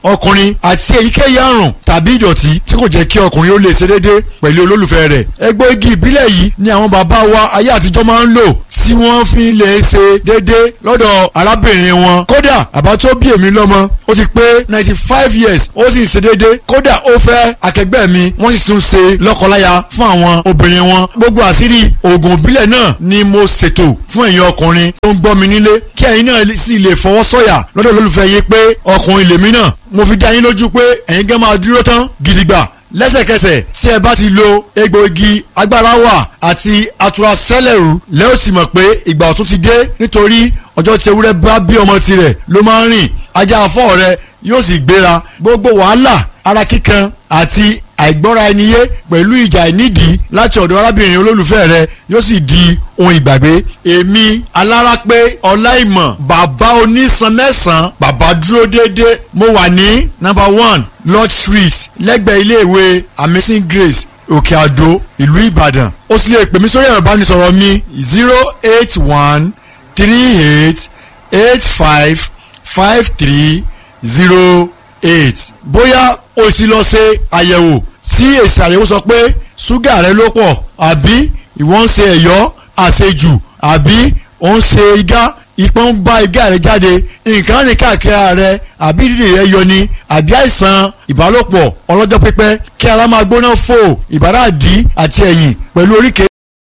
ọkùnrin àti èyíkéyìí àrùn tàbí ìdọ̀tí tí kò jẹ́ kí ọkùnrin ó lè ṣe déédé pẹ̀lú olólùfẹ́ rẹ̀ egbòogi ìbílẹ̀ yìí ni àwọn bàbá wa ayé àtijọ́ máa ń lò tí wọ́n fi lè ṣe déédé lọ́dọ̀ arábìnrin wọn kódà àbá tó bí èmi lọ́mọ ó ti pé ninety five years ó sì ń ṣe déédé kódà ó fẹ́ akẹgbẹ́ mi wọ́n sì tún ṣe lọ́kọláya fún àwọn obìnrin wọn gbogbo àṣírí oògùn ìbílẹ̀ náà ni mo ṣètò fún ẹ̀yin ọkùnrin tó ń gbọ́ mi nílé kí ẹ̀yin náà sì lè fọwọ́ sọ̀yà lọ́dọ̀ olólùfẹ́ yín pé ọkùnrin lèmi náà mo fi dá yín lójú pé ẹ̀yin gan máa dúró tán gidigba lẹ́sẹ̀kẹsẹ̀ tí ẹ bá ti lo egbòogi agbára wà àti atura sẹ́lẹ̀rù lẹ́yìn tí mọ̀ pé ìgbà ọ̀tun ti dé nítorí ọjọ́ tí ewúrẹ́ bá bí ọmọ tirẹ̀ ló máa ń rìn ajá afọ́ rẹ yóò sì gbéra gbogbo wàhálà ara kíkan àti àìgbọ́ra ẹni yé pẹ̀lú ìjà ìnídìí láti ọ̀dọ̀ arábìnrin olólùfẹ́ rẹ yóò sì di ohun ìgbàgbé èmi alárápé ọláìmọ̀ bàbá onísan mẹ́sàn-án bàbá dúró déédéé mo wà ní number one lodge street lẹ́gbẹ̀ẹ́ iléèwé amazing grace òkè àdó ìlú ìbàdàn ó sì lè pè mí sórí ẹ̀rọ ìbánisọ̀rọ̀ mi zero eight one three eight eight five five three zero eight bóyá o sì lọ ṣe àyẹ̀wò tí èsì àyẹ̀wò sọ pé ṣúgà rẹ ló pọ̀ àbí ìwọ ń ṣe ẹ̀yọ́ àṣejù àbí ò ń ṣe igá ìpọ́n ń bá igá rẹ jáde nǹkan rìn káàkiri ara rẹ àbí dídì rẹ yọ ni àbí àìsàn ìbálòpọ̀ ọlọ́jọ́ pípẹ́ kí ara máa gbóná fò ìbáradì àti ẹ̀yìn pẹ̀lú oríkèé